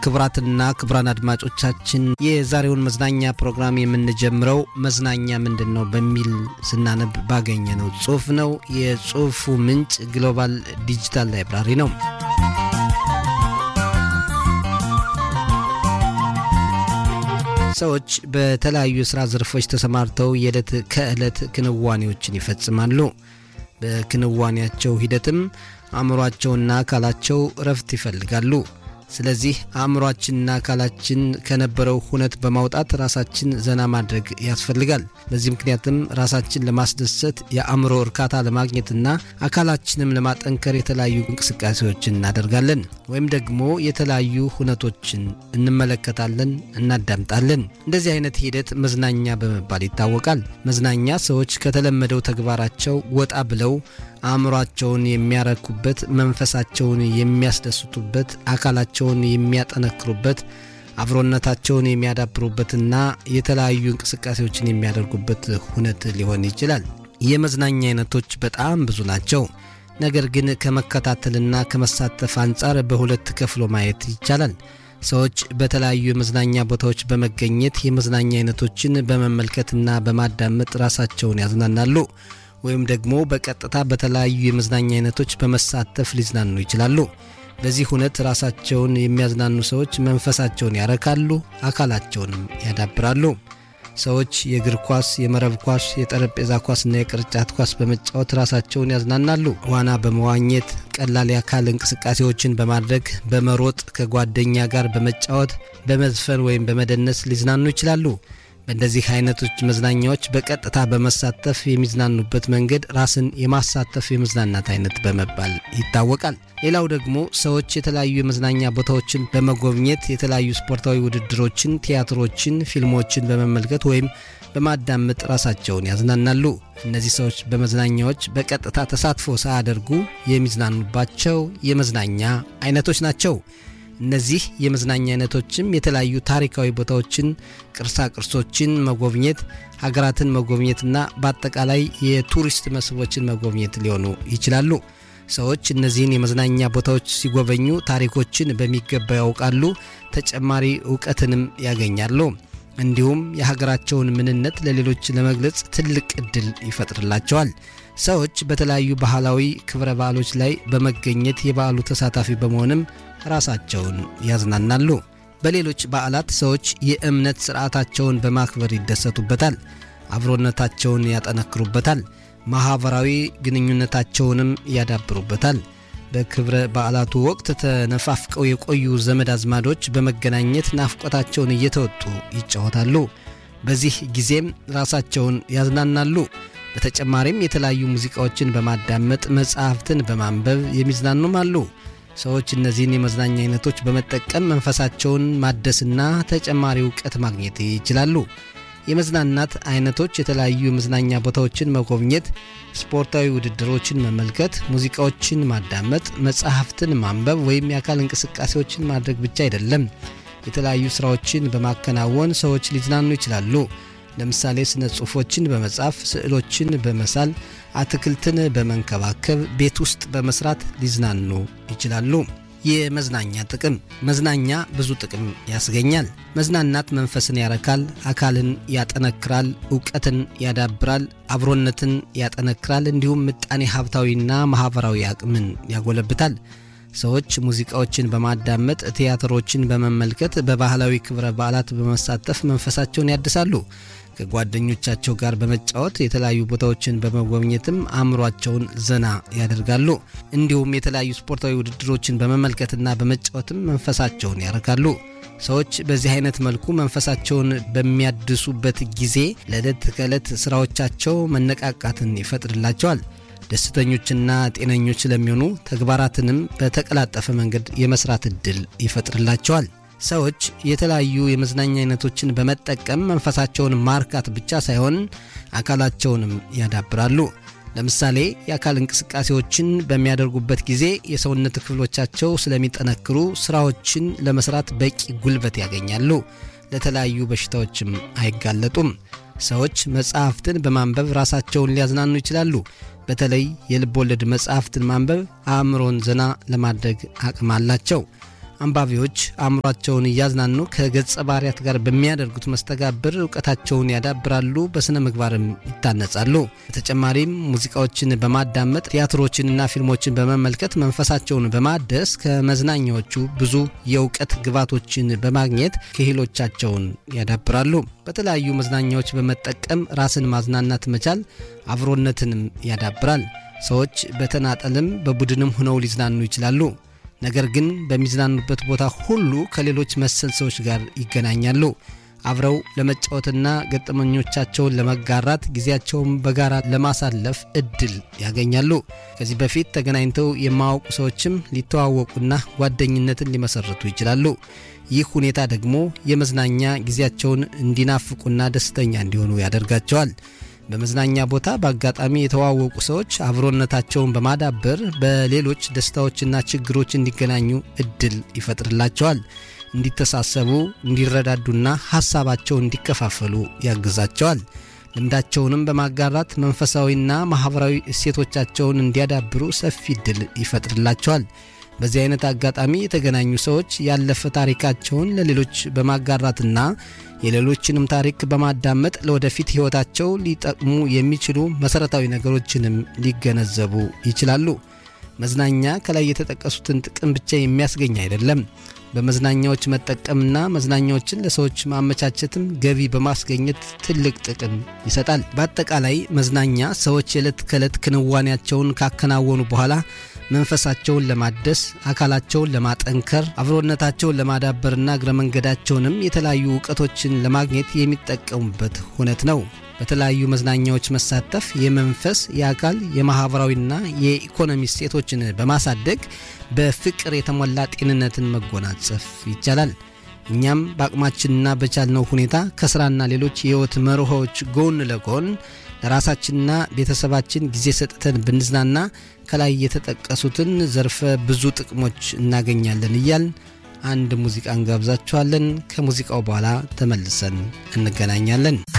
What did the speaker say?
ክቡራትና ክቡራን አድማጮቻችን የዛሬውን መዝናኛ ፕሮግራም የምንጀምረው መዝናኛ ምንድን ነው በሚል ስናነብ ባገኘነው ጽሑፍ ነው። የጽሑፉ ምንጭ ግሎባል ዲጂታል ላይብራሪ ነው። ሰዎች በተለያዩ የሥራ ዘርፎች ተሰማርተው የዕለት ከዕለት ክንዋኔዎችን ይፈጽማሉ። በክንዋኔያቸው ሂደትም አእምሯቸውና አካላቸው እረፍት ይፈልጋሉ። ስለዚህ አእምሯችንና አካላችን ከነበረው ሁነት በማውጣት ራሳችን ዘና ማድረግ ያስፈልጋል። በዚህ ምክንያትም ራሳችን ለማስደሰት የአእምሮ እርካታ ለማግኘትና አካላችንም ለማጠንከር የተለያዩ እንቅስቃሴዎችን እናደርጋለን ወይም ደግሞ የተለያዩ ሁነቶችን እንመለከታለን፣ እናዳምጣለን። እንደዚህ አይነት ሂደት መዝናኛ በመባል ይታወቃል። መዝናኛ ሰዎች ከተለመደው ተግባራቸው ወጣ ብለው አእምሯቸውን የሚያረኩበት፣ መንፈሳቸውን የሚያስደስቱበት፣ አካላቸውን የሚያጠነክሩበት፣ አብሮነታቸውን የሚያዳብሩበትና የተለያዩ እንቅስቃሴዎችን የሚያደርጉበት ሁነት ሊሆን ይችላል። የመዝናኛ አይነቶች በጣም ብዙ ናቸው። ነገር ግን ከመከታተልና ከመሳተፍ አንጻር በሁለት ከፍሎ ማየት ይቻላል። ሰዎች በተለያዩ የመዝናኛ ቦታዎች በመገኘት የመዝናኛ አይነቶችን በመመልከትና በማዳመጥ ራሳቸውን ያዝናናሉ ወይም ደግሞ በቀጥታ በተለያዩ የመዝናኛ አይነቶች በመሳተፍ ሊዝናኑ ይችላሉ። በዚህ ሁነት ራሳቸውን የሚያዝናኑ ሰዎች መንፈሳቸውን ያረካሉ፣ አካላቸውንም ያዳብራሉ። ሰዎች የእግር ኳስ፣ የመረብ ኳስ፣ የጠረጴዛ ኳስና የቅርጫት ኳስ በመጫወት ራሳቸውን ያዝናናሉ። ዋና በመዋኘት ቀላል የአካል እንቅስቃሴዎችን በማድረግ በመሮጥ ከጓደኛ ጋር በመጫወት በመዝፈን ወይም በመደነስ ሊዝናኑ ይችላሉ። በእንደዚህ አይነቶች መዝናኛዎች በቀጥታ በመሳተፍ የሚዝናኑበት መንገድ ራስን የማሳተፍ የመዝናናት አይነት በመባል ይታወቃል። ሌላው ደግሞ ሰዎች የተለያዩ የመዝናኛ ቦታዎችን በመጎብኘት የተለያዩ ስፖርታዊ ውድድሮችን፣ ቲያትሮችን፣ ፊልሞችን በመመልከት ወይም በማዳመጥ ራሳቸውን ያዝናናሉ። እነዚህ ሰዎች በመዝናኛዎች በቀጥታ ተሳትፎ ሳያደርጉ የሚዝናኑባቸው የመዝናኛ አይነቶች ናቸው። እነዚህ የመዝናኛ አይነቶችም የተለያዩ ታሪካዊ ቦታዎችን፣ ቅርሳ ቅርሶችን መጎብኘት፣ ሀገራትን መጎብኘትና በአጠቃላይ የቱሪስት መስህቦችን መጎብኘት ሊሆኑ ይችላሉ። ሰዎች እነዚህን የመዝናኛ ቦታዎች ሲጎበኙ ታሪኮችን በሚገባ ያውቃሉ፣ ተጨማሪ እውቀትንም ያገኛሉ። እንዲሁም የሀገራቸውን ምንነት ለሌሎች ለመግለጽ ትልቅ እድል ይፈጥርላቸዋል። ሰዎች በተለያዩ ባህላዊ ክብረ በዓሎች ላይ በመገኘት የበዓሉ ተሳታፊ በመሆንም ራሳቸውን ያዝናናሉ። በሌሎች በዓላት ሰዎች የእምነት ሥርዓታቸውን በማክበር ይደሰቱበታል፣ አብሮነታቸውን ያጠነክሩበታል፣ ማኅበራዊ ግንኙነታቸውንም ያዳብሩበታል። በክብረ በዓላቱ ወቅት ተነፋፍቀው የቆዩ ዘመድ አዝማዶች በመገናኘት ናፍቆታቸውን እየተወጡ ይጫወታሉ። በዚህ ጊዜም ራሳቸውን ያዝናናሉ። በተጨማሪም የተለያዩ ሙዚቃዎችን በማዳመጥ መጽሐፍትን በማንበብ የሚዝናኑም አሉ። ሰዎች እነዚህን የመዝናኛ አይነቶች በመጠቀም መንፈሳቸውን ማደስና ተጨማሪ እውቀት ማግኘት ይችላሉ። የመዝናናት አይነቶች የተለያዩ የመዝናኛ ቦታዎችን መጎብኘት፣ ስፖርታዊ ውድድሮችን መመልከት፣ ሙዚቃዎችን ማዳመጥ፣ መጽሐፍትን ማንበብ ወይም የአካል እንቅስቃሴዎችን ማድረግ ብቻ አይደለም። የተለያዩ ስራዎችን በማከናወን ሰዎች ሊዝናኑ ይችላሉ። ለምሳሌ ስነ ጽሑፎችን በመጻፍ፣ ስዕሎችን በመሳል፣ አትክልትን በመንከባከብ፣ ቤት ውስጥ በመስራት ሊዝናኑ ይችላሉ። የመዝናኛ ጥቅም መዝናኛ ብዙ ጥቅም ያስገኛል። መዝናናት መንፈስን ያረካል፣ አካልን ያጠነክራል፣ እውቀትን ያዳብራል፣ አብሮነትን ያጠነክራል፣ እንዲሁም ምጣኔ ሀብታዊና ማኅበራዊ አቅምን ያጎለብታል። ሰዎች ሙዚቃዎችን በማዳመጥ ቲያትሮችን በመመልከት በባህላዊ ክብረ በዓላት በመሳተፍ መንፈሳቸውን ያድሳሉ። ከጓደኞቻቸው ጋር በመጫወት የተለያዩ ቦታዎችን በመጎብኘትም አእምሯቸውን ዘና ያደርጋሉ። እንዲሁም የተለያዩ ስፖርታዊ ውድድሮችን በመመልከትና በመጫወትም መንፈሳቸውን ያረካሉ። ሰዎች በዚህ አይነት መልኩ መንፈሳቸውን በሚያድሱበት ጊዜ ለዕለት ከዕለት ስራዎቻቸው መነቃቃትን ይፈጥርላቸዋል። ደስተኞችና ጤነኞች ስለሚሆኑ ተግባራትንም በተቀላጠፈ መንገድ የመስራት ዕድል ይፈጥርላቸዋል። ሰዎች የተለያዩ የመዝናኛ አይነቶችን በመጠቀም መንፈሳቸውን ማርካት ብቻ ሳይሆን አካላቸውንም ያዳብራሉ። ለምሳሌ የአካል እንቅስቃሴዎችን በሚያደርጉበት ጊዜ የሰውነት ክፍሎቻቸው ስለሚጠነክሩ ስራዎችን ለመስራት በቂ ጉልበት ያገኛሉ። ለተለያዩ በሽታዎችም አይጋለጡም። ሰዎች መጽሐፍትን በማንበብ ራሳቸውን ሊያዝናኑ ይችላሉ። በተለይ የልብ ወለድ መጽሐፍትን ማንበብ አእምሮን ዘና ለማድረግ አቅም አላቸው። አንባቢዎች አእምሯቸውን እያዝናኑ ከገጸ ባህርያት ጋር በሚያደርጉት መስተጋብር እውቀታቸውን ያዳብራሉ፣ በሥነ ምግባርም ይታነጻሉ። በተጨማሪም ሙዚቃዎችን በማዳመጥ ቲያትሮችንና ፊልሞችን በመመልከት መንፈሳቸውን በማደስ ከመዝናኛዎቹ ብዙ የእውቀት ግባቶችን በማግኘት ክህሎቻቸውን ያዳብራሉ። በተለያዩ መዝናኛዎች በመጠቀም ራስን ማዝናናት መቻል አብሮነትንም ያዳብራል። ሰዎች በተናጠልም በቡድንም ሆነው ሊዝናኑ ይችላሉ። ነገር ግን በሚዝናኑበት ቦታ ሁሉ ከሌሎች መሰል ሰዎች ጋር ይገናኛሉ። አብረው ለመጫወትና ገጠመኞቻቸውን ለመጋራት ጊዜያቸውን በጋራ ለማሳለፍ እድል ያገኛሉ። ከዚህ በፊት ተገናኝተው የማያውቁ ሰዎችም ሊተዋወቁና ጓደኝነትን ሊመሰርቱ ይችላሉ። ይህ ሁኔታ ደግሞ የመዝናኛ ጊዜያቸውን እንዲናፍቁና ደስተኛ እንዲሆኑ ያደርጋቸዋል። በመዝናኛ ቦታ በአጋጣሚ የተዋወቁ ሰዎች አብሮነታቸውን በማዳበር በሌሎች ደስታዎችና ችግሮች እንዲገናኙ እድል ይፈጥርላቸዋል። እንዲተሳሰቡ፣ እንዲረዳዱና ሀሳባቸውን እንዲከፋፈሉ ያግዛቸዋል። ልምዳቸውንም በማጋራት መንፈሳዊና ማኅበራዊ እሴቶቻቸውን እንዲያዳብሩ ሰፊ እድል ይፈጥርላቸዋል። በዚህ አይነት አጋጣሚ የተገናኙ ሰዎች ያለፈ ታሪካቸውን ለሌሎች በማጋራትና የሌሎችንም ታሪክ በማዳመጥ ለወደፊት ሕይወታቸው ሊጠቅሙ የሚችሉ መሠረታዊ ነገሮችንም ሊገነዘቡ ይችላሉ። መዝናኛ ከላይ የተጠቀሱትን ጥቅም ብቻ የሚያስገኝ አይደለም። በመዝናኛዎች መጠቀምና መዝናኛዎችን ለሰዎች ማመቻቸትም ገቢ በማስገኘት ትልቅ ጥቅም ይሰጣል። በአጠቃላይ መዝናኛ ሰዎች የዕለት ከዕለት ክንዋኔያቸውን ካከናወኑ በኋላ መንፈሳቸውን ለማደስ፣ አካላቸውን ለማጠንከር፣ አብሮነታቸውን ለማዳበርና እግረ መንገዳቸውንም የተለያዩ እውቀቶችን ለማግኘት የሚጠቀሙበት ሁነት ነው። በተለያዩ መዝናኛዎች መሳተፍ የመንፈስ፣ የአካል፣ የማኅበራዊና የኢኮኖሚ እሴቶችን በማሳደግ በፍቅር የተሞላ ጤንነትን መጎናጸፍ ይቻላል። እኛም በአቅማችንና በቻልነው ሁኔታ ከሥራና ሌሎች የሕይወት መርሆዎች ጎን ለጎን ለራሳችንና ቤተሰባችን ጊዜ ሰጥተን ብንዝናና ከላይ የተጠቀሱትን ዘርፈ ብዙ ጥቅሞች እናገኛለን እያል አንድ ሙዚቃ እንጋብዛችኋለን። ከሙዚቃው በኋላ ተመልሰን እንገናኛለን።